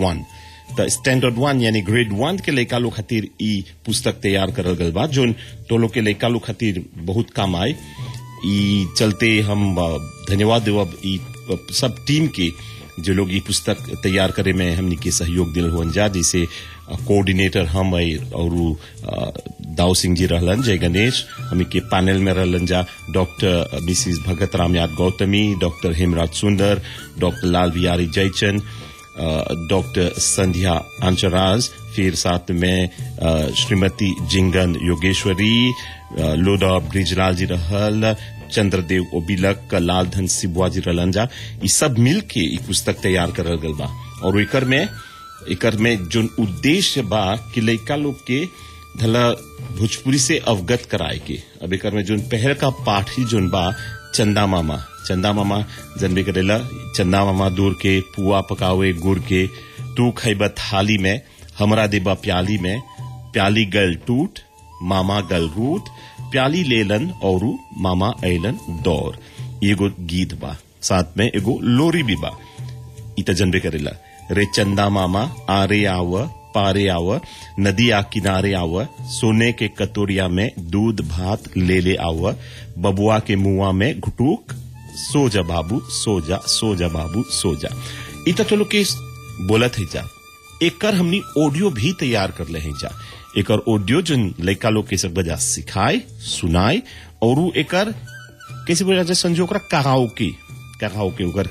वन त स्टैंडर्ड वन यानी ग्रेड वन के लड़का लोग खातिर ई पुस्तक तैयार करल गल बा जोन तो लोग के लड़का लोग खातिर बहुत काम आए ई चलते हम अ, धन्यवाद देवब ई अ, सब टीम के जो लोग ई पुस्तक तैयार करे में हमनी के सहयोग दिल हुअन जा जैसे अ, कोऑर्डिनेटर हम है और उ, अ, दाऊ सिंह जी रहलन जय गणेश हमनी के पैनल में रहलन जा डॉक्टर मिसिस भगत राम याद Gautami doctor Hemraj Sundar doctor Lal Bihari Jaichand doctor Sandhya Anchraj फिर साथ में अ, श्रीमती जिंगन योगेश्वरी अ, लोडा ब्रिजलाल जी रहल चंद्रदेव ओबिलक लालधन सिबुआ जी रहलन जा ई सब मिल के ई पुस्तक तैयार करल गल बा और एकर में एकर में जोन उद्देश्य बा कि लइका लोग के धला भोजपुरी से अवगत कराए के अब एकर में जोन पहल का पाठ ही जोन बा चंदा मामा चंदा मामा जनबे करेला चंदा मामा दूर के पुआ पकावे गुड़ के तू खैबा थाली में हमरा देबा प्याली में प्याली गल टूट मामा गल रूट प्याली लेलन और मामा ऐलन दौर एगो गीत बा साथ में एगो लोरी भी बा इत जनबे करेला रे चंदा मामा आरे आव पारे आव नदी आ किनारे आव सोने के कतोरिया में दूध भात ले ले आव बबुआ के मुआ में घुटूक सो जा बाबू सो जा सो जा बाबू सो जा इत चलो के बोलत है जा एकर हमनी ऑडियो भी तैयार कर ले हैं जा एकर ऑडियो जो लड़का लोग के सब बजा सिखाए सुनाए और उ एकर कैसे बोला जाए संजो ओकरा कहाओ की कहाओ के ओकर